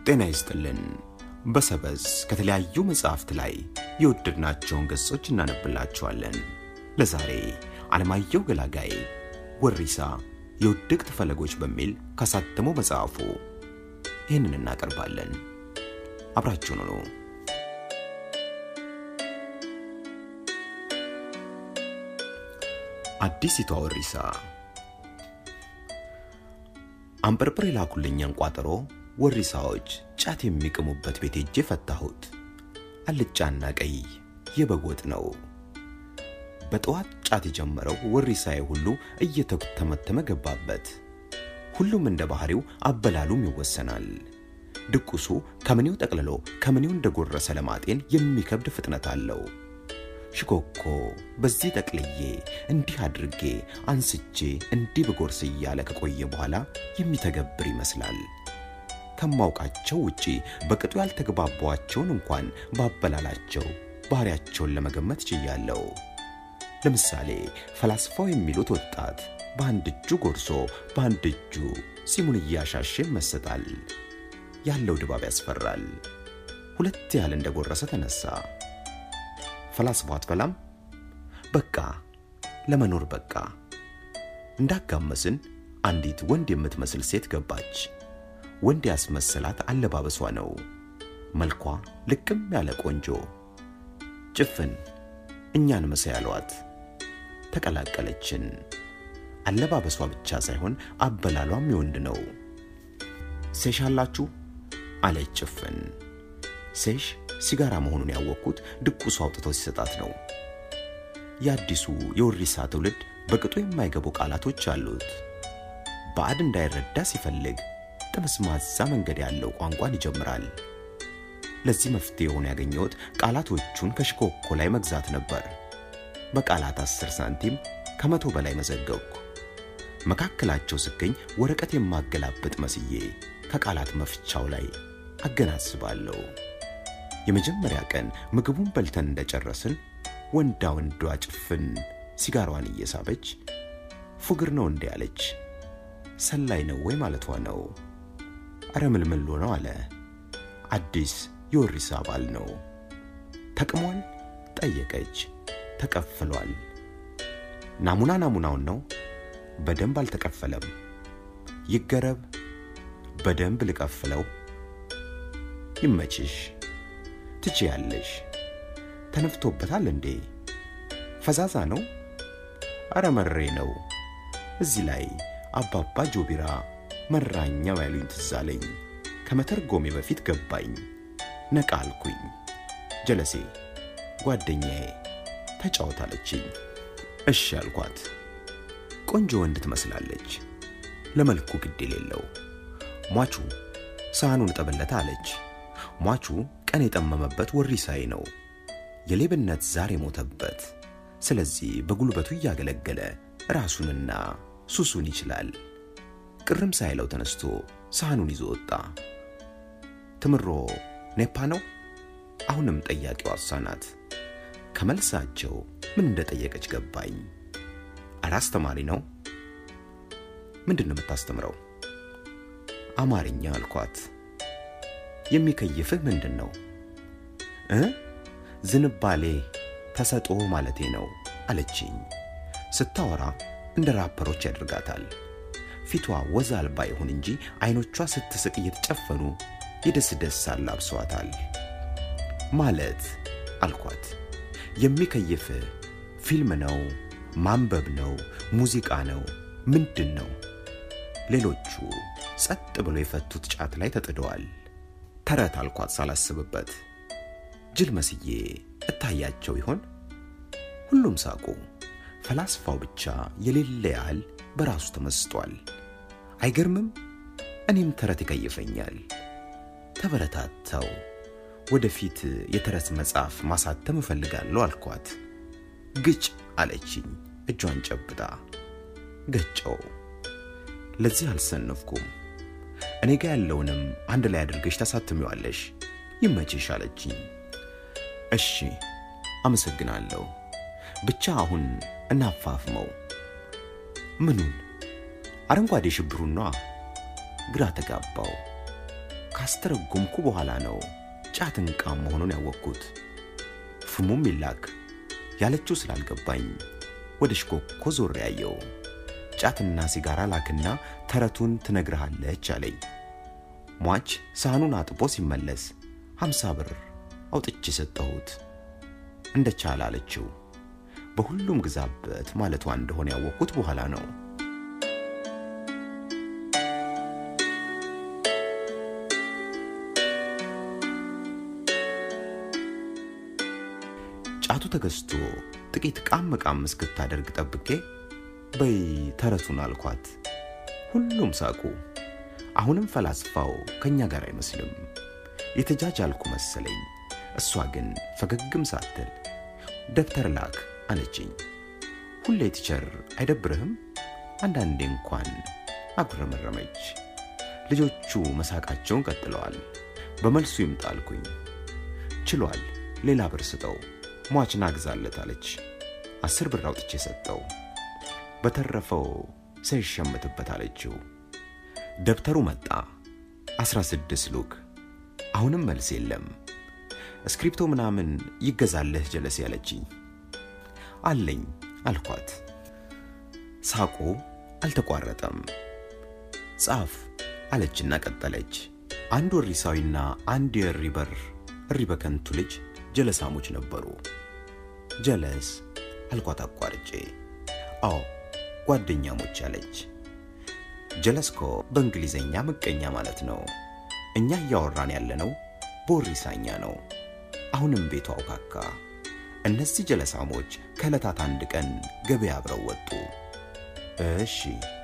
ጤና ይስጥልን። በሰበዝ ከተለያዩ መጽሐፍት ላይ የወደድናቸውን ገጾች እናነብላችኋለን። ለዛሬ ዓለማየሁ ገላጋይ ወሪሳ የውድቅት ፈለጎች በሚል ካሳተመው መጽሐፉ ይህንን እናቀርባለን። አብራችሁን ነው። አዲሲቷ ወሪሳ አንበርብር የላኩልኝን ቋጠሮ ወሪሳዎች ጫት የሚቅሙበት ቤት ሄጄ ፈታሁት። አልጫና ቀይ የበግ ወጥ ነው። በጠዋት ጫት የጀመረው ወሪሳዬ ሁሉ እየተተመተመ ገባበት። ሁሉም እንደ ባህሪው አበላሉም ይወሰናል። ድቁሱ ከምኔው ጠቅልሎ ከምኔው እንደጎረሰ ለማጤን የሚከብድ ፍጥነት አለው። ሽኮኮ በዚህ ጠቅልዬ እንዲህ አድርጌ አንስቼ እንዲህ ብጎርስ እያለ ከቆየ በኋላ የሚተገብር ይመስላል። ከማውቃቸው ውጪ በቅጡ ያልተግባባዋቸውን እንኳን ባበላላቸው ባህሪያቸውን ለመገመት ችያለሁ። ለምሳሌ ፈላስፋው የሚሉት ወጣት በአንድ እጁ ጎርሶ በአንድ እጁ ጺሙን እያሻሸ ይመሰጣል። ያለው ድባብ ያስፈራል። ሁለት ያህል እንደጎረሰ ተነሳ። ፈላስፋው አትበላም? በቃ ለመኖር በቃ። እንዳጋመስን አንዲት ወንድ የምትመስል ሴት ገባች። ወንድ ያስመሰላት አለባበሷ ነው። መልኳ ልቅም ያለ ቆንጆ ጭፍን እኛን መሳይ ያሏት ተቀላቀለችን። አለባበሷ ብቻ ሳይሆን አበላሏም የወንድ ነው። ሴሽ አላችሁ አለች ጭፍን። ሴሽ ሲጋራ መሆኑን ያወቅኩት ድቁሱ አውጥቶ ሲሰጣት ነው። የአዲሱ የወሪሳ ትውልድ በቅጡ የማይገቡ ቃላቶች አሉት። ባዕድ እንዳይረዳ ሲፈልግ ጠመዝማዛ መንገድ ያለው ቋንቋን ይጀምራል። ለዚህ መፍትሄ ሆኖ ያገኘሁት ቃላቶቹን ከሽኮኮ ላይ መግዛት ነበር። በቃላት አስር ሳንቲም ከመቶ በላይ መዘገብኩ። መካከላቸው ስገኝ ወረቀት የማገላብጥ መስዬ ከቃላት መፍቻው ላይ አገናዝባለሁ። የመጀመሪያ ቀን ምግቡን በልተን እንደጨረስን ወንዳ ወንዷ ጭፍን ሲጋሯን እየሳበች ፉግር ነው እንዴ አለች። ሰላይ ነው ወይ ማለቷ ነው። አረ ምልምሎ ነው አለ። አዲስ የወሪሳ አባል ነው። ተቅሟል ጠየቀች። ተቀፍሏል። ናሙና ናሙናውን ነው። በደንብ አልተቀፈለም። ይገረብ። በደንብ ልቀፍለው። ይመችሽ። ትችያለሽ። ተነፍቶበታል እንዴ? ፈዛዛ ነው። አረ መሬ ነው። እዚህ ላይ አባባ ጆቢራ መራኛው ያሉኝ ትዝ አለኝ። ከመተርጎሜ በፊት ገባኝ። ነቃ አልኩኝ። ጀለሴ ጓደኛዬ ተጫወታለችኝ። እሺ አልኳት። ቆንጆ ወንድ ትመስላለች። ለመልኩ ግድ የሌለው ሟቹ ሳህኑን እጠብለታ አለች። ሟቹ ቀን የጠመመበት ወሪሳይ ነው። የሌብነት ዛር የሞተበት። ስለዚህ በጉልበቱ እያገለገለ ራሱንና ሱሱን ይችላል። ቅርም ሳይለው ተነስቶ ሳህኑን ይዞ ወጣ። ትምሮ ኔፓ ነው። አሁንም ጠያቂው እሷ ናት። ከመልሳቸው ምን እንደጠየቀች ገባኝ። አረ አስተማሪ ነው። ምንድን ነው የምታስተምረው? አማርኛ አልኳት። የሚከይፍህ ምንድን ነው እ ዝንባሌ ተሰጦ ማለቴ ነው አለችኝ። ስታወራ እንደ ራፐሮች ያደርጋታል። ፊቷ ወዝ አልባ ይሁን እንጂ አይኖቿ ስትስቅ እየተጨፈኑ የደስ ደስ አላብሰዋታል። ማለት አልኳት። የሚከይፍ ፊልም ነው? ማንበብ ነው? ሙዚቃ ነው? ምንድን ነው? ሌሎቹ ጸጥ ብሎ የፈቱት ጫት ላይ ተጥደዋል። ተረት አልኳት ሳላስብበት። ጅል መስዬ እታያቸው ይሆን? ሁሉም ሳቁ። ፈላስፋው ብቻ የሌለ ያህል በራሱ ተመስጧል። አይገርምም? እኔም ተረት ይከይፈኛል። ተበረታታው። ወደፊት የተረት መጽሐፍ ማሳተም እፈልጋለሁ አልኳት። ግጭ አለችኝ እጇን ጨብጣ። ገጨው። ለዚህ አልሰነፍኩም። እኔ ጋ ያለውንም አንድ ላይ አድርገሽ ታሳትሚዋለሽ። ይመችሽ አለችኝ። እሺ አመሰግናለሁ። ብቻ አሁን እናፋፍመው። ምኑን? አረንጓዴ ሽብሩና ግራ ተጋባው። ካስተረጎምኩ በኋላ ነው ጫትን ቃም መሆኑን ያወቅኩት። ፍሙም ይላክ ያለችው ስላልገባኝ ወደ ሽኮኮ ዞር ያየው። ጫትና ሲጋራ ላክና ተረቱን ትነግርሃለች አለኝ። ሟች ሳህኑን አጥቦ ሲመለስ ሀምሳ ብር አውጥቼ ሰጠሁት። እንደ ቻለ አለችው። በሁሉም ግዛበት ማለቷ እንደሆነ ያወቅኩት በኋላ ነው። ጫቱ ተገዝቶ ጥቂት ቃም ቃም እስክታደርግ ጠብቄ በይ ተረቱን አልኳት። ሁሉም ሳቁ። አሁንም ፈላስፋው ከኛ ጋር አይመስልም። የተጃጃልኩ መሰለኝ። እሷ ግን ፈገግም ሳትል ደብተር ላክ አለችኝ። ሁሌ ቲቸር አይደብርህም? አንዳንዴ እንኳን አጉረመረመች። ልጆቹ መሳቃቸውን ቀጥለዋል። በመልሱ ይምጣልኩኝ። ችሏል፣ ሌላ ብር ስጠው፣ ሟችን አግዛለት አለች። አስር ብር አውጥቼ ሰጠው። በተረፈው ሳይሸምትበት አለችው። ደብተሩ መጣ። አስራ ስድስት ሉክ። አሁንም መልስ የለም። እስክሪፕቶ ምናምን ይገዛልህ ጀለስ ያለችኝ አለኝ አልኳት። ሳቁ አልተቋረጠም። ጻፍ አለችና ቀጠለች። አንድ ወሪሳዊና አንድ የእሪ በር እሪ በከንቱ ልጅ ጀለሳሞች ነበሩ። ጀለስ አልኳት አቋርጬ። አዎ ጓደኛሞች አለች። ጀለስኮ በእንግሊዘኛ ምቀኛ ማለት ነው። እኛ እያወራን ያለነው በወሪሳኛ ነው። አሁንም ቤቷ አውካካ። እነዚህ ጀለሳሞች ከዕለታት አንድ ቀን ገበያ አብረው ወጡ። እሺ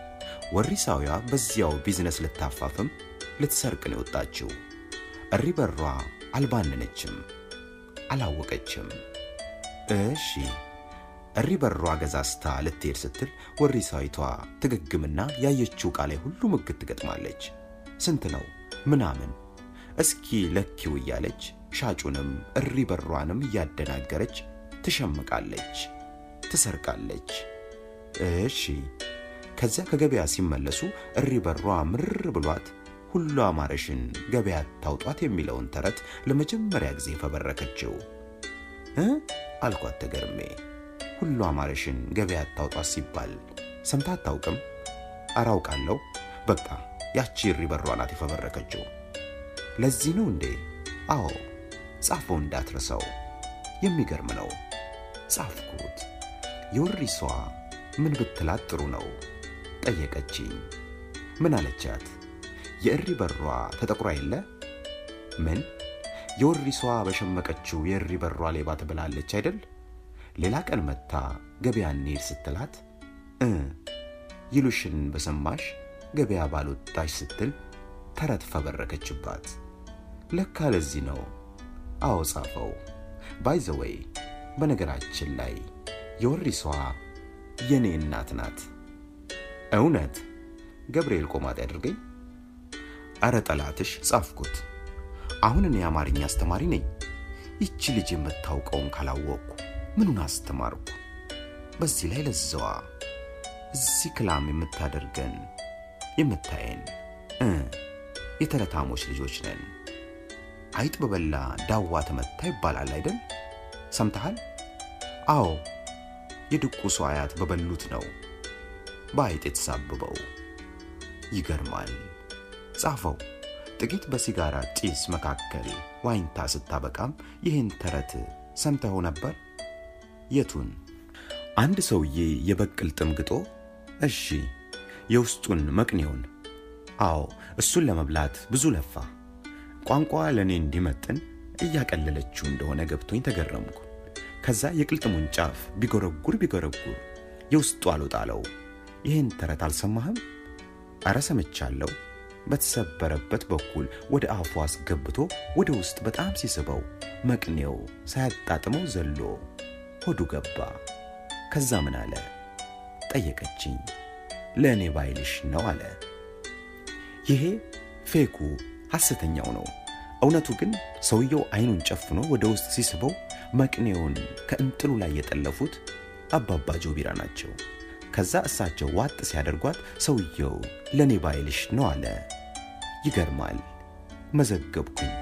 ወሪሳዊዋ በዚያው ቢዝነስ ልታፋፍም ልትሰርቅ ነው የወጣችው። እሪ በሯ አልባነነችም፣ አላወቀችም። እሺ እሪ በሯ ገዛስታ ልትሄድ ስትል ወሪሳዊቷ ትገግምና ያየችው ዕቃ ላይ ሁሉ ምግት ትገጥማለች። ስንት ነው ምናምን እስኪ ለኪው እያለች ሻጩንም እሪ በሯንም እያደናገረች ትሸምቃለች፣ ትሰርቃለች። እሺ ከዚያ ከገበያ ሲመለሱ እሪ በሯ ምር ብሏት ሁሉ አማረሽን ገበያ ታውጧት የሚለውን ተረት ለመጀመሪያ ጊዜ ፈበረከችው። እ አልኳት ተገርሜ። ሁሉ አማረሽን ገበያ ታውጧት ሲባል ሰምታ አታውቅም? ኧረ አውቃለሁ። በቃ ያቺ እሪ በሯ ናት የፈበረከችው። ለዚህ ነው እንዴ? አዎ ጻፈው እንዳትረሳው። የሚገርም ነው። ጻፍኩት። የወሪሷ ምን ብትላት ጥሩ ነው ጠየቀችኝ። ምን አለቻት? የእሪ በሯ ተጠቁራ የለ ምን የወሪሷ በሸመቀችው የእሪ በሯ ሌባ ትብላለች አይደል? ሌላ ቀን መታ ገበያ እንሂድ ስትላት እ ይሉሽን በሰማሽ ገበያ ባልወጣሽ ስትል ተረት ፈበረከችባት። ለካ ለዚህ ነው። አዎ ጻፈው። ባይዘወይ በነገራችን ላይ የወሪሷ የኔ እናት ናት። እውነት ገብርኤል ቆማጥ ያድርገኝ። አረ ጠላትሽ ጻፍኩት። አሁን እኔ የአማርኛ አስተማሪ ነኝ። ይቺ ልጅ የምታውቀውን ካላወቅኩ ምኑን አስተማርኩ? በዚህ ላይ ለዛዋ እዚህ ክላም የምታደርገን የምታየን እ የተረታሞች ልጆች ነን። አይጥ በበላ ዳዋ ተመታ ይባላል አይደል? ሰምተሃል? አዎ የድቁሱ አያት በበሉት ነው በአይጥ የተሳብበው። ይገርማል። ጻፈው። ጥቂት በሲጋራ ጢስ መካከል ዋኝታ ስታበቃም ይህን ተረት ሰምተኸው ነበር? የቱን? አንድ ሰውዬ የበቅል ጥም ግጦ፣ እሺ የውስጡን መቅኔውን፣ አዎ እሱን ለመብላት ብዙ ለፋ። ቋንቋ ለእኔ እንዲመጥን እያቀለለችው እንደሆነ ገብቶኝ ተገረምኩ። ከዛ የቅልጥሙን ጫፍ ቢጎረጉር ቢጎረጉር የውስጡ አልወጣለው። ይህን ተረት አልሰማህም? አረ ሰምቻለሁ። በተሰበረበት በኩል ወደ አፉ አስገብቶ ወደ ውስጥ በጣም ሲስበው መቅኔው ሳያጣጥመው ዘሎ ሆዱ ገባ። ከዛ ምን አለ ጠየቀችኝ። ለእኔ ባይልሽ ነው አለ። ይሄ ፌኩ ሐሰተኛው ነው። እውነቱ ግን ሰውየው አይኑን ጨፍኖ ወደ ውስጥ ሲስበው መቅኔውን ከእንጥሉ ላይ የጠለፉት አባባ ጆቢራ ናቸው። ከዛ እሳቸው ዋጥ ሲያደርጓት ሰውየው ለእኔ ባይልሽ ነው አለ። ይገርማል። መዘገብኩኝ።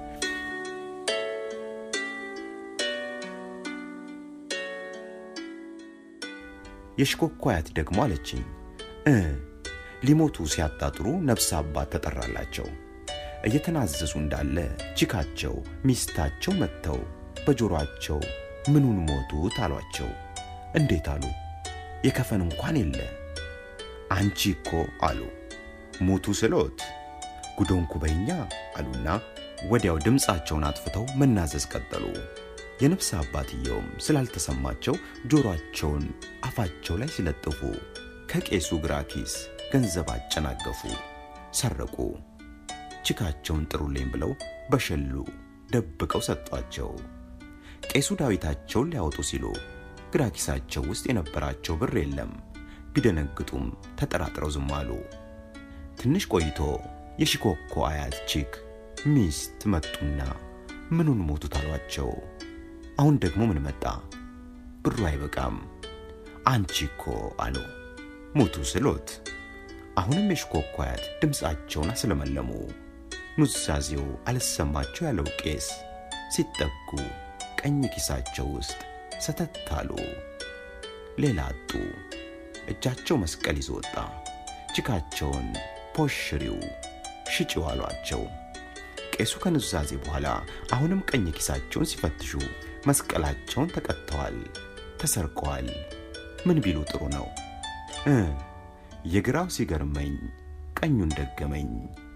የሽኮኮ አያት ደግሞ አለችኝ እ ሊሞቱ ሲያጣጥሩ ነፍስ አባት ተጠራላቸው። እየተናዘዙ እንዳለ ቺካቸው ሚስታቸው መጥተው በጆሮአቸው ምኑን ሞቱት አሏቸው። እንዴት አሉ። የከፈን እንኳን የለ። አንቺ እኮ አሉ ሞቱ ስሎት ጉዶንኩ በኛ አሉና ወዲያው ድምፃቸውን አጥፍተው መናዘዝ ቀጠሉ። የነፍስ አባትየውም ስላልተሰማቸው ጆሮአቸውን አፋቸው ላይ ሲለጥፉ ከቄሱ ግራ ኪስ ገንዘብ አጨናገፉ፣ ሰረቁ። ችካቸውን ጥሩልኝ ብለው በሸሉ ደብቀው ሰጧቸው። ቄሱ ዳዊታቸውን ሊያወጡ ሲሉ ግራ ኪሳቸው ውስጥ የነበራቸው ብር የለም። ቢደነግጡም ተጠራጥረው ዝም አሉ። ትንሽ ቆይቶ የሽኮኮ አያት ቺክ ሚስት መጡና ምኑን ሞቱት አሏቸው። አሁን ደግሞ ምን መጣ? ብሩ አይበቃም። አንቺ እኮ አሉ ሞቱ ስሎት። አሁንም የሽኮኮ አያት ድምፃቸውን አስለመለሙ። ኑዛዜው አልሰማቸው ያለው ቄስ ሲጠጉ ቀኝ ኪሳቸው ውስጥ ሰተት አሉ። ሌላ አጡ። እጃቸው መስቀል ይዞ ወጣ። ችካቸውን ፖሽሪው ሽጪው አሏቸው። ቄሱ ከኑዛዜ በኋላ አሁንም ቀኝ ኪሳቸውን ሲፈትሹ መስቀላቸውን ተቀጥተዋል፣ ተሰርቀዋል። ምን ቢሉ ጥሩ ነው እ የግራው ሲገርመኝ ቀኙን ደገመኝ።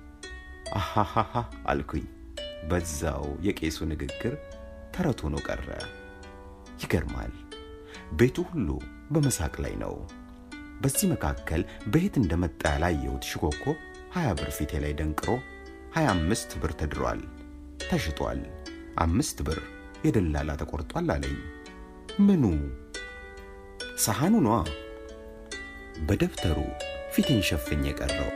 አሃሃሃ አልኩኝ። በዛው የቄሱ ንግግር ተረት ሆኖ ቀረ። ይገርማል። ቤቱ ሁሉ በመሳቅ ላይ ነው። በዚህ መካከል በየት እንደመጣ ያላየሁት ሽኮኮ ሀያ ብር ፊቴ ላይ ደንቅሮ ሀያ አምስት ብር ተድሯል፣ ተሽጧል፣ አምስት ብር የደላላ ተቆርጧል አለኝ። ምኑ ሰሐኑ ነዋ። በደብተሩ ፊቴን ሸፍኝ የቀረው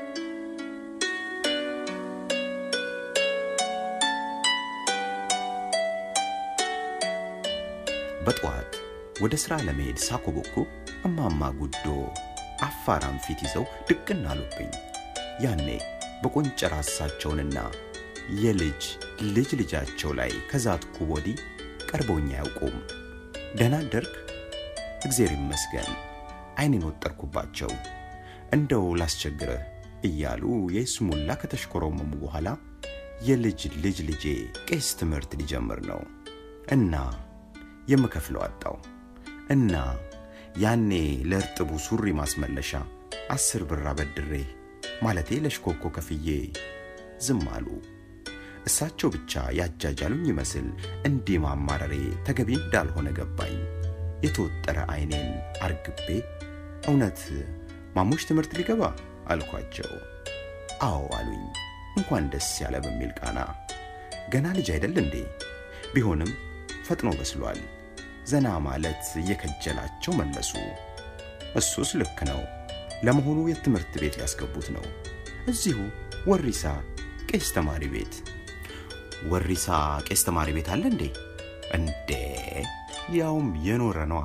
በጠዋት ወደ ሥራ ለመሄድ ሳኮበኩ እማማ ጉዶ አፋራም ፊት ይዘው ድቅን አሉብኝ። ያኔ በቆንጨር ራሳቸውንና የልጅ ልጅ ልጃቸው ላይ ከዛትኩ ወዲህ ቀርበውኝ አያውቁም። ደህና አደርክ? እግዜር ይመስገን። ዓይኔን ወጠርኩባቸው። እንደው ላስቸግርህ እያሉ የስሙላ ከተሽኮረመሙ በኋላ የልጅ ልጅ ልጄ ቄስ ትምህርት ሊጀምር ነው እና የምከፍለው አጣው እና ያኔ ለእርጥቡ ሱሪ ማስመለሻ አስር ብር አበድሬ ማለቴ ለሽኮኮ ከፍዬ ዝም አሉ። እሳቸው ብቻ ያጃጃሉኝ ይመስል እንዲህ ማማረሬ ተገቢ እንዳልሆነ ገባኝ። የተወጠረ ዓይኔን አርግቤ እውነት ማሙሽ ትምህርት ሊገባ አልኳቸው። አዎ አሉኝ፣ እንኳን ደስ ያለ በሚል ቃና። ገና ልጅ አይደል እንዴ? ቢሆንም ፈጥኖ በስሏል። ዘና ማለት እየከጀላቸው መለሱ። እሱስ ልክ ነው። ለመሆኑ የትምህርት ቤት ሊያስገቡት ነው? እዚሁ ወሪሳ ቄስ ተማሪ ቤት። ወሪሳ ቄስ ተማሪ ቤት አለ እንዴ? እንዴ ያውም የኖረ ነዋ።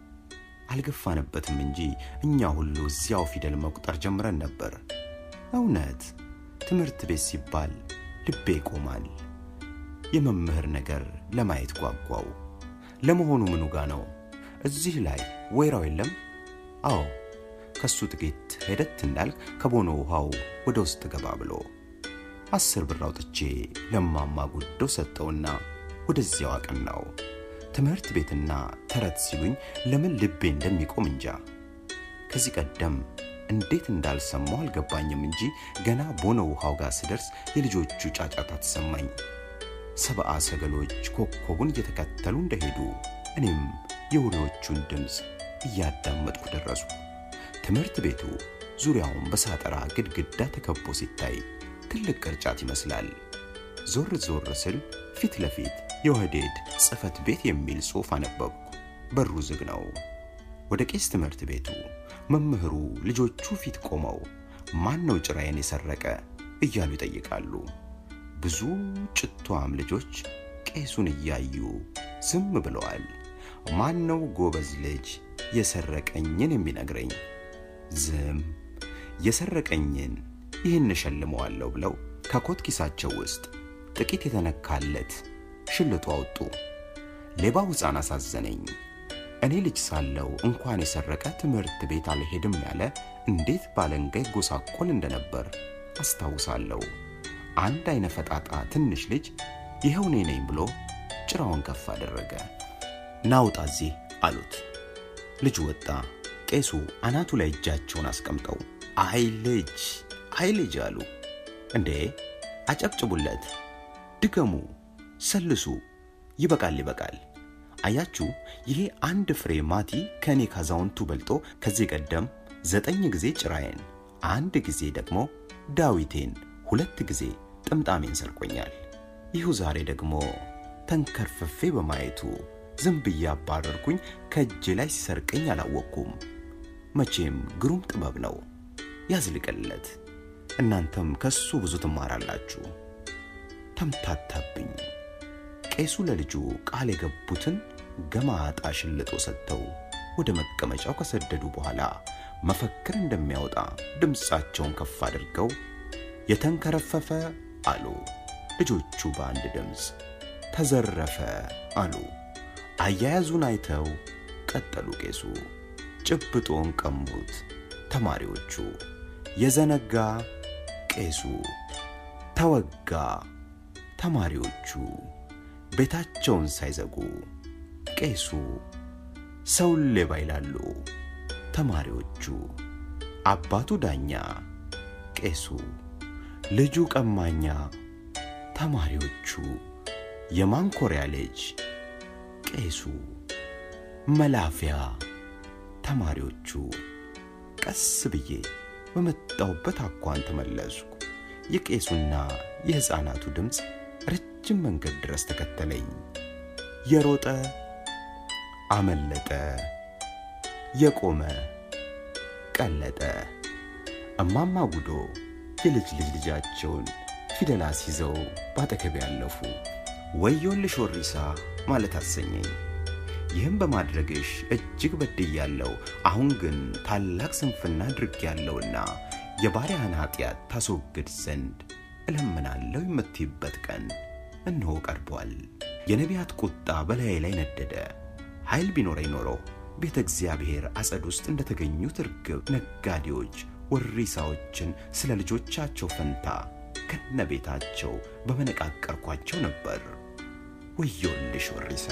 አልገፋንበትም እንጂ እኛ ሁሉ እዚያው ፊደል መቁጠር ጀምረን ነበር። እውነት ትምህርት ቤት ሲባል ልቤ ይቆማል። የመምህር ነገር ለማየት ጓጓው። ለመሆኑ ምኑ ጋ ነው? እዚህ ላይ ወይራው የለም? አዎ፣ ከሱ ጥቂት ሄደት እንዳልክ ከቦኖ ውሃው ወደ ውስጥ ገባ ብሎ አስር ብር አውጥቼ ለማማ ጉዶ ሰጠውና ወደዚያው አቀናው። ትምህርት ቤትና ተረት ሲሉኝ ለምን ልቤ እንደሚቆም እንጃ። ከዚህ ቀደም እንዴት እንዳልሰማው አልገባኝም እንጂ ገና ቦኖ ውሃው ጋር ስደርስ የልጆቹ ጫጫታ ተሰማኝ። ሰብአ ሰገሎች ኮከቡን እየተከተሉ እንደሄዱ እኔም የውሬዎቹን ድምፅ እያዳመጥኩ ደረሱ። ትምህርት ቤቱ ዙሪያውን በሳጠራ ግድግዳ ተከቦ ሲታይ ትልቅ ቅርጫት ይመስላል። ዞር ዞር ስል ፊት ለፊት የወህዴድ ጽሕፈት ቤት የሚል ጽሑፍ አነበብኩ። በሩ ዝግ ነው። ወደ ቄስ ትምህርት ቤቱ መምህሩ ልጆቹ ፊት ቆመው ማን ነው ጭራዬን የሰረቀ እያሉ ይጠይቃሉ። ብዙ ጭቷም ልጆች ቄሱን እያዩ ዝም ብለዋል። ማን ነው ጎበዝ ልጅ የሰረቀኝን የሚነግረኝ? ዝም የሰረቀኝን ይህን እሸልመዋለሁ ብለው ከኮት ኪሳቸው ውስጥ ጥቂት የተነካለት ሽልጦ አወጡ። ሌባው ሕፃን አሳዘነኝ። እኔ ልጅ ሳለው እንኳን የሰረቀ ትምህርት ቤት አልሄድም ያለ እንዴት ባለንጋ ይጎሳቆል እንደነበር አስታውሳለሁ። አንድ አይነ ፈጣጣ ትንሽ ልጅ ይኸው እኔ ነኝ ብሎ ጭራውን ከፍ አደረገ። ናውጣ እዚህ አሉት። ልጁ ወጣ። ቄሱ አናቱ ላይ እጃቸውን አስቀምጠው አይ ልጅ አይ ልጅ አሉ። እንዴ አጨብጭቡለት፣ ድገሙ፣ ሰልሱ፣ ይበቃል ይበቃል። አያችሁ፣ ይሄ አንድ ፍሬ ማቲ ከእኔ ካዛውንቱ በልጦ ከዚህ ቀደም ዘጠኝ ጊዜ ጭራዬን፣ አንድ ጊዜ ደግሞ ዳዊቴን፣ ሁለት ጊዜ ጥምጣሜን ሰርቆኛል። ይሁ ዛሬ ደግሞ ተንከርፍፌ በማየቱ ዝም ብዬ አባረርኩኝ። ከእጄ ላይ ሲሰርቀኝ አላወቅኩም። መቼም ግሩም ጥበብ ነው፣ ያዝልቅለት። እናንተም ከሱ ብዙ ትማራላችሁ። ተምታታብኝ። ቄሱ ለልጁ ቃል የገቡትን ገማጣ ሽልጦ ሰጥተው ወደ መቀመጫው ከሰደዱ በኋላ መፈክር እንደሚያወጣ ድምፃቸውን ከፍ አድርገው የተንከረፈፈ አሉ። ልጆቹ በአንድ ድምፅ ተዘረፈ አሉ። አያያዙን አይተው ቀጠሉ። ቄሱ ጭብጦን ቀሙት። ተማሪዎቹ የዘነጋ ቄሱ ተወጋ። ተማሪዎቹ ቤታቸውን ሳይዘጉ ቄሱ ሰውን ሌባ ይላሉ። ተማሪዎቹ አባቱ ዳኛ፣ ቄሱ ልጁ ቀማኛ። ተማሪዎቹ የማንኮሪያ ልጅ፣ ቄሱ መላፊያ። ተማሪዎቹ ቀስ ብዬ በመጣሁበት አኳን ተመለስኩ። የቄሱና የሕፃናቱ ድምፅ ረጅም መንገድ ድረስ ተከተለኝ። የሮጠ አመለጠ፣ የቆመ ቀለጠ። እማማ ጉዶ የልጅ ልጅ ልጃቸውን ፊደላት ይዘው ባጠገቤ ያለፉ። ወዮልሽ ወሪሳ ማለት አሰኘኝ። ይህም በማድረግሽ እጅግ በድያለሁ። አሁን ግን ታላቅ ስንፍና አድርጌያለሁና የባሪያህን ኃጢአት ታስወግድ ዘንድ እለምናለሁ የምትይበት ቀን እነሆ ቀርቧል። የነቢያት ቁጣ በላዬ ላይ ነደደ። ኃይል ቢኖረኝ ኖሮ ቤተ እግዚአብሔር አጸድ ውስጥ እንደተገኙት እርግብ ነጋዴዎች ወሪሳዎችን ስለ ልጆቻቸው ፈንታ ከነ ቤታቸው በመነቃቀርኳቸው ነበር። ወዮልሽ ወሪሳ!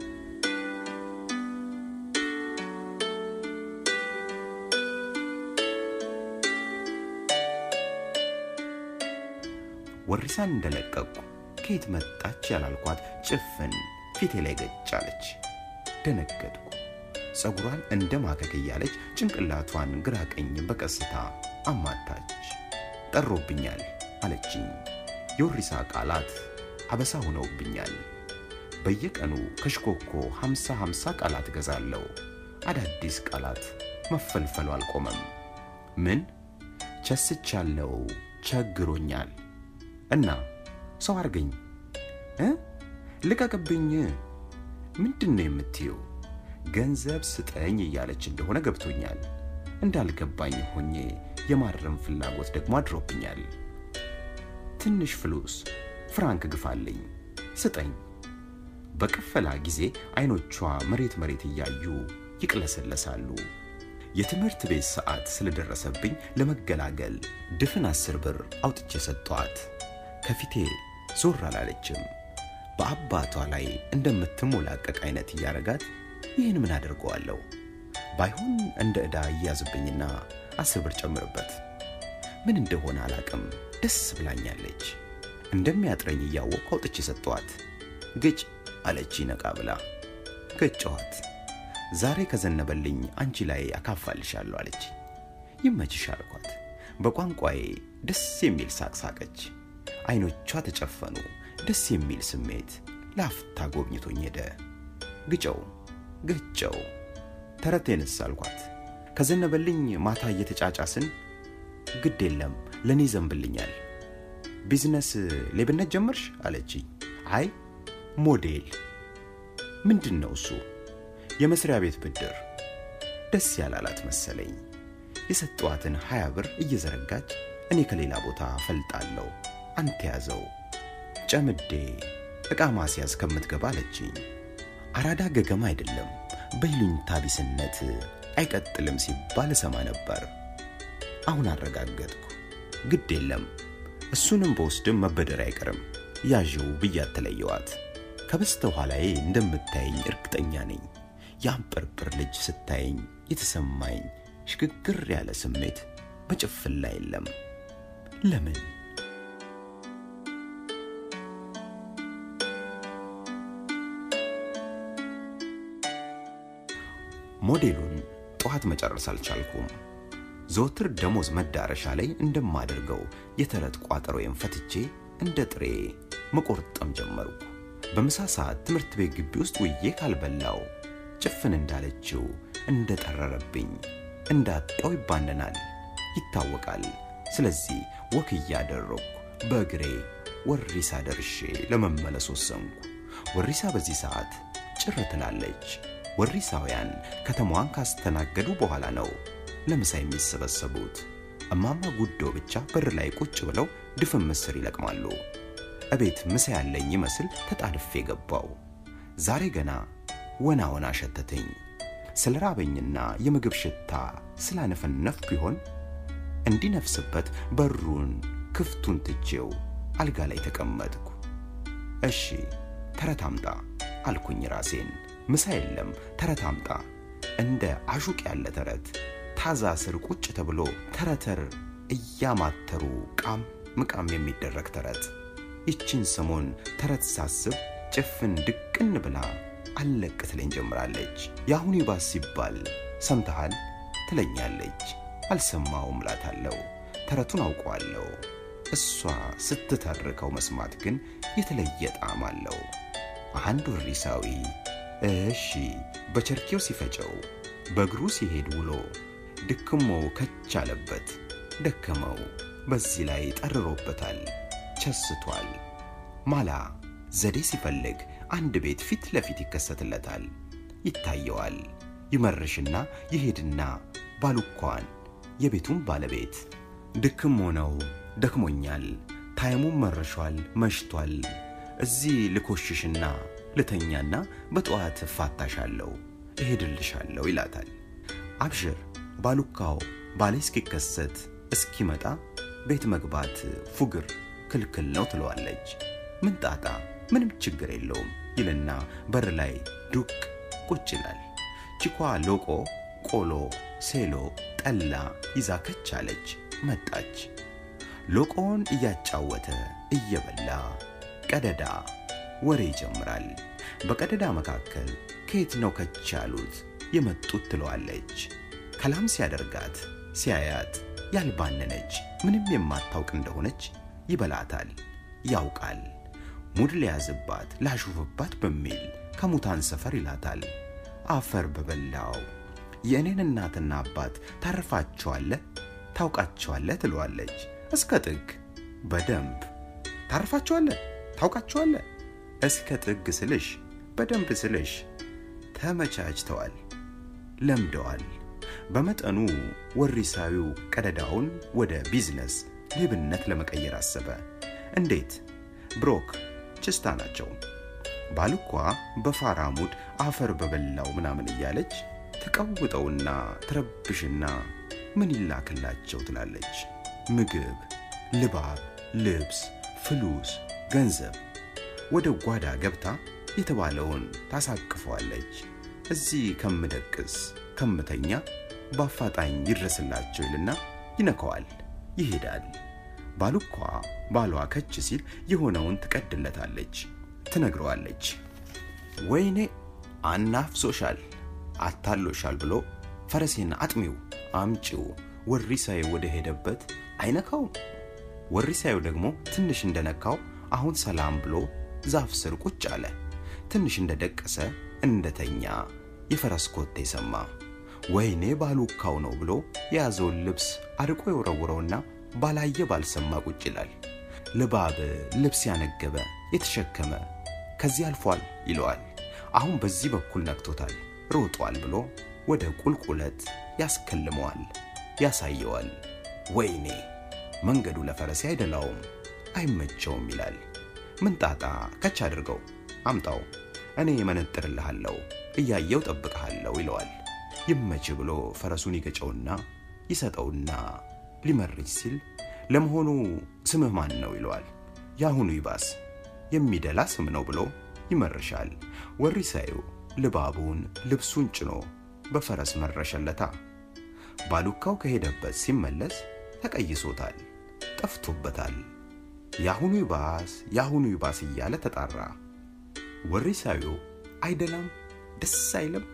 ወሪሳን እንደለቀቅኩ ከየት መጣች ያላልኳት ጭፍን ፊቴ ላይ ገጭ አለች። ደነገጥኩ። ፀጉሯን እንደ ማከክ እያለች ጭንቅላቷን ግራ ቀኝ በቀስታ አማታች። ጠሮብኛል አለችኝ። የወሪሳ ቃላት አበሳ ሆነውብኛል። በየቀኑ ከሽኮኮ ሀምሳ ሀምሳ ቃላት እገዛለሁ። አዳዲስ ቃላት መፈልፈሉ አልቆመም። ምን ቸስቻለው፣ ቸግሮኛል እና ሰው አርገኝ እ ልቀቅብኝ ምንድን ነው የምትየው? ገንዘብ ስጠኝ እያለች እንደሆነ ገብቶኛል። እንዳልገባኝ ሆኜ የማረም ፍላጎት ደግሞ አድሮብኛል። ትንሽ ፍሉስ ፍራንክ ግፋልኝ ስጠኝ። በቅፈላ ጊዜ አይኖቿ መሬት መሬት እያዩ ይቅለሰለሳሉ። የትምህርት ቤት ሰዓት ስለደረሰብኝ ለመገላገል ድፍን አስር ብር አውጥቼ ሰጠኋት። ከፊቴ ዞር አላለችም። በአባቷ ላይ እንደምትሞላቀቅ አይነት እያረጋት ይህን ምን አደርገዋለሁ? ባይሆን እንደ ዕዳ እያዝብኝና አስር ብር ጨምርበት። ምን እንደሆነ አላቅም፣ ደስ ብላኛለች። እንደሚያጥረኝ እያወቅሁ አውጥቼ ሰጠኋት። ግጭ አለች ነቃ ብላ። ገጨኋት። ዛሬ ከዘነበልኝ አንቺ ላይ አካፋልሻለሁ አለች። ይመችሽ አልኳት። በቋንቋዬ ደስ የሚል ሳቅ ሳቀች። አይኖቿ ተጨፈኑ። ደስ የሚል ስሜት ለአፍታ ጎብኝቶኝ ሄደ። ግጨው ግጨው ተረቴንስ አልኳት። ከዘነበልኝ ማታ እየተጫጫስን ግድ የለም ለእኔ ዘንብልኛል። ቢዝነስ ሌብነት ጀመርሽ አለችኝ። አይ ሞዴል። ምንድን ነው እሱ? የመስሪያ ቤት ብድር። ደስ ያላላት መሰለኝ። የሰጠዋትን ሀያ ብር እየዘረጋች እኔ ከሌላ ቦታ ፈልጣለሁ አንተ ያዘው ጨምዴ ዕቃ ማስያዝ ከምትገባ አለችኝ። አራዳ ገገማ አይደለም በይሉኝታ ቢስነት አይቀጥልም ሲባል እሰማ ነበር። አሁን አረጋገጥኩ። ግድ የለም እሱንም በውስድም መበደር አይቀርም ያዥው ብያት ተለየዋት። ከበስተኋላዬ እንደምታየኝ እርግጠኛ ነኝ። የአንጵርጵር ልጅ ስታየኝ የተሰማኝ ሽግግር ያለ ስሜት በጭፍን ላይ የለም። ለምን? ሞዴሉን ጠዋት መጨረስ አልቻልኩም። ዘወትር ደሞዝ መዳረሻ ላይ እንደማደርገው የተረት ቋጠሮዬን ፈትቼ እንደ ጥሬ መቆርጠም ጀመርኩ። በምሳ ሰዓት ትምህርት ቤት ግቢ ውስጥ ውዬ ካልበላው ጭፍን እንዳለችው እንደጠረረብኝ እንዳጣው ይባነናል፣ ይታወቃል። ስለዚህ ወክ እያደረግኩ በእግሬ ወሪሳ ደርሼ ለመመለስ ወሰንኩ። ወሪሳ በዚህ ሰዓት ጭር ትላለች። ወሪሳውያን ከተማዋን ካስተናገዱ በኋላ ነው ለምሳ የሚሰበሰቡት። እማማ ጉዶ ብቻ በር ላይ ቁጭ ብለው ድፍን ምስር ይለቅማሉ። እቤት ምሳ ያለኝ ይመስል ተጣድፌ ገባው። ዛሬ ገና ወና ወና ሸተተኝ። ስለ ራበኝና የምግብ ሽታ ስላነፈነፍኩ ይሆን እንዲነፍስበት በሩን ክፍቱን ትቼው አልጋ ላይ ተቀመጥኩ። እሺ ተረት አምጣ አልኩኝ ራሴን። ምሳ የለም ተረት አምጣ። እንደ አሹቅ ያለ ተረት ታዛ ስር ቁጭ ተብሎ ተረተር እያማተሩ ቃም ምቃም የሚደረግ ተረት። ይችን ሰሞን ተረት ሳስብ ጭፍን ድቅን ብላ አለቅ ትለኝ ጀምራለች። የአሁኑ ይባስ ሲባል ሰምተሃል ትለኛለች። አልሰማውም እላታለሁ። ተረቱን አውቀዋለሁ። እሷ ስትተርከው መስማት ግን የተለየ ጣዕም አለው። አንድ ወሪሳዊ እሺ በቸርኬው ሲፈጨው በእግሩ ሲሄድ ውሎ ድክሞው ከች አለበት። ደከመው፣ በዚህ ላይ ጠርሮበታል፣ ቸስቷል። ማላ ዘዴ ሲፈልግ አንድ ቤት ፊት ለፊት ይከሰትለታል፣ ይታየዋል። ይመርሽና ይሄድና ባሉኳን የቤቱን ባለቤት ድክም ሆነው ደክሞኛል፣ ታይሙም መርሿል፣ መሽቷል። እዚህ ልኮሽሽና ልተኛና በጠዋት እፋታሻለሁ፣ እሄድልሻለሁ ይላታል። አብሽር ባሉካው ባሌ እስኪከሰት እስኪመጣ ቤት መግባት ፉግር ክልክል ነው ትለዋለች። ምን ጣጣ ምንም ችግር የለውም ይልና በር ላይ ዱቅ ቁጭ ይላል። ቺኳ ሎቆ፣ ቆሎ፣ ሴሎ፣ ጠላ ይዛ ከች አለች። መጣች። ሎቆውን እያጫወተ እየበላ ቀደዳ ወሬ ይጀምራል። በቀደዳ መካከል ከየት ነው ከች ያሉት የመጡት ትለዋለች። ከላም ሲያደርጋት ሲያያት ያልባነነች ምንም የማታውቅ እንደሆነች ይበላታል። ያውቃል። ሙድ ሊያዝባት ላሹፍባት በሚል ከሙታን ሰፈር ይላታል። አፈር በበላው የእኔን እናትና አባት ታርፋቸዋለህ፣ ታውቃቸዋለህ ትለዋለች። እስከ ጥግ በደንብ ታርፋቸዋለህ፣ ታውቃቸዋለህ እስከ ጥግ ስልሽ በደንብ ስልሽ ተመቻችተዋል፣ ለምደዋል። በመጠኑ ወሪሳዊው ቀደዳውን ወደ ቢዝነስ ሌብነት ለመቀየር አሰበ። እንዴት? ብሮክ ችስታ ናቸው። ባልኳ በፋራ ሙድ አፈር በበላው ምናምን እያለች ተቀውጠውና ትረብሽና ምን ይላክላቸው ትላለች። ምግብ፣ ልባብ፣ ልብስ፣ ፍሉስ፣ ገንዘብ ወደ ጓዳ ገብታ የተባለውን ታሳቅፈዋለች። እዚህ ከምደቅስ ከምተኛ በአፋጣኝ ይድረስላቸው ይልና ይነከዋል፣ ይሄዳል። ባሉኳ ባሏ ከች ሲል የሆነውን ትቀድለታለች፣ ትነግረዋለች። ወይኔ አናፍሶሻል፣ አታሎሻል ብሎ ፈረሴን አጥሚው አምጪው ወሪሳዬ ወደ ሄደበት አይነካውም። ወሪሳዩ ደግሞ ትንሽ እንደነካው አሁን ሰላም ብሎ ዛፍ ስር ቁጭ አለ። ትንሽ እንደደቀሰ እንደተኛ የፈረስ ኮቴ ሰማ። ወይኔ ባሉካው ነው ብሎ የያዘውን ልብስ አርቆ የወረውረውና ባላየ ባልሰማ ቁጭ ይላል። ልባብ ልብስ ያነገበ የተሸከመ ከዚህ አልፏል ይለዋል። አሁን በዚህ በኩል ነክቶታል፣ ሮጧል ብሎ ወደ ቁልቁለት ያስከልመዋል፣ ያሳየዋል። ወይኔ መንገዱ ለፈረሴ አይደላውም። አይመቸውም ይላል። ምን ጣጣ ከች አድርገው አምጣው፣ እኔ መነጥርልሃለሁ፣ እያየው ጠብቀሃለሁ ይለዋል። ይመች ብሎ ፈረሱን ይገጨውና ይሰጠውና ሊመርጅ ሲል ለመሆኑ ስምህ ማን ነው ይለዋል። የአሁኑ ይባስ የሚደላ ስም ነው ብሎ ይመርሻል። ወሪሳዩ ልባቡን ልብሱን ጭኖ በፈረስ መረሸለታ። ባሉካው ከሄደበት ሲመለስ ተቀይሶታል፣ ጠፍቶበታል። የአሁኑ ይባስ የአሁኑ ይባስ እያለ ተጣራ። ወሪሳዩ አይደላም፣ ደስ አይልም።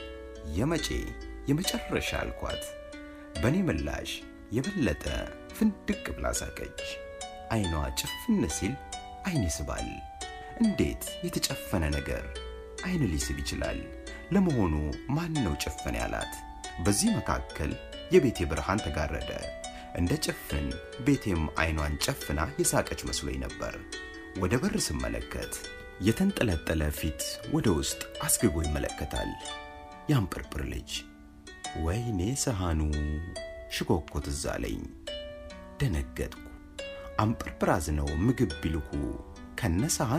የመጬ የመጨረሻ አልኳት። በእኔ ምላሽ የበለጠ ፍንድቅ ብላ ሳቀች። አይኗ ጭፍን ሲል አይን ይስባል። እንዴት የተጨፈነ ነገር አይን ሊስብ ይችላል? ለመሆኑ ማን ነው ጭፍን ያላት? በዚህ መካከል የቤቴ ብርሃን ተጋረደ። እንደ ጭፍን ቤቴም አይኗን ጨፍና የሳቀች መስሎኝ ነበር። ወደ በር ስመለከት የተንጠለጠለ ፊት ወደ ውስጥ አስግጎ ይመለከታል። ያንጵርጵር ልጅ ወይኔ ሰሃኑ ሽኮኮ ትዝ አለኝ። ደነገጥኩ። አንጵርጵር አዝነው ምግብ ቢልኩ ከነ ሰሃኑ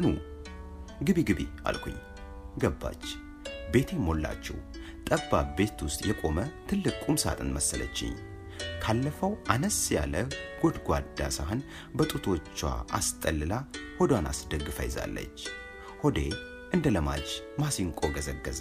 ግቢ ግቢ አልኩኝ። ገባች። ቤቴ ሞላችው። ጠባብ ቤት ውስጥ የቆመ ትልቅ ቁም ሳጥን መሰለችኝ። ካለፈው አነስ ያለ ጎድጓዳ ሳህን በጡቶቿ አስጠልላ ሆዷን አስደግፋ ይዛለች። ሆዴ እንደ ለማጅ ማሲንቆ ገዘገዘ።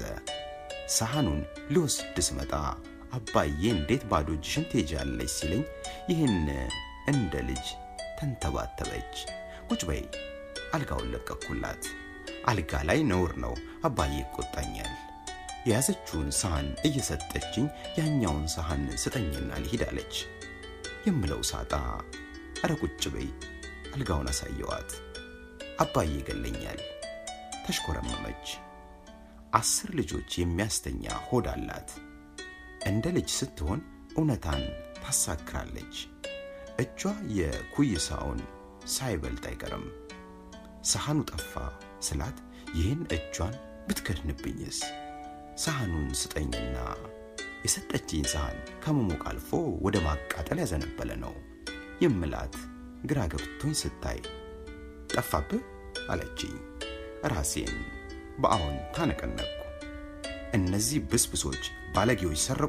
ሳህኑን ሊወስድ ስመጣ አባዬ እንዴት ባዶ እጅሽን ትሄጃለች ሲለኝ ይህን እንደ ልጅ ተንተባተበች። ቁጭ በይ አልጋውን ለቀኩላት። አልጋ ላይ ነውር ነው፣ አባዬ ይቆጣኛል። የያዘችውን ሳህን እየሰጠችኝ ያኛውን ሳህን ስጠኝና ልሂድ አለች። የምለው ሳጣ አረ ቁጭ በይ አልጋውን አሳየዋት። አባዬ ይገለኛል። ተሽኮረመመች። አስር ልጆች የሚያስተኛ ሆድ አላት። እንደ ልጅ ስትሆን እውነታን ታሳክራለች። እጇ የኩይሳውን ሳይበልጥ አይቀርም። ሳህኑ ጠፋ ስላት ይህን እጇን ብትከድንብኝስ? ሳህኑን ስጠኝና የሰጠችኝ ሳህን ከመሞቅ አልፎ ወደ ማቃጠል ያዘነበለ ነው የምላት ግራ ገብቶኝ ስታይ ጠፋብህ አለችኝ። ራሴን በአዎን ታነቀነቅኩ። እነዚህ ብስብሶች ባለጌዎች ሰረቁ።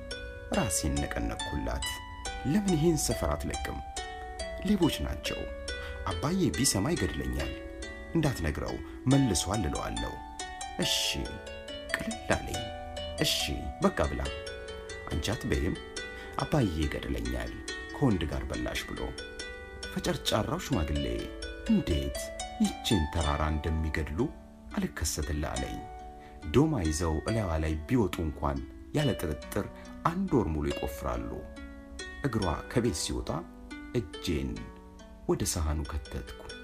ራሴን ነቀነቅኩላት። ለምን ይህን ሰፈር አትለቅም? ሌቦች ናቸው። አባዬ ቢሰማ ይገድለኛል። እንዳትነግረው መልሷል እለዋለሁ። እሺ ቅልል አለኝ። እሺ በቃ ብላ አንቺ አትበይም። አባዬ ይገድለኛል ከወንድ ጋር በላሽ ብሎ ፈጨርጫራው ሽማግሌ እንዴት ይችን ተራራ እንደሚገድሉ አልከሰትልህ አለኝ። ዶማ ይዘው እላዋ ላይ ቢወጡ እንኳን ያለ ጥርጥር አንድ ወር ሙሉ ይቆፍራሉ። እግሯ ከቤት ሲወጣ እጄን ወደ ሳህኑ ከተትኩ።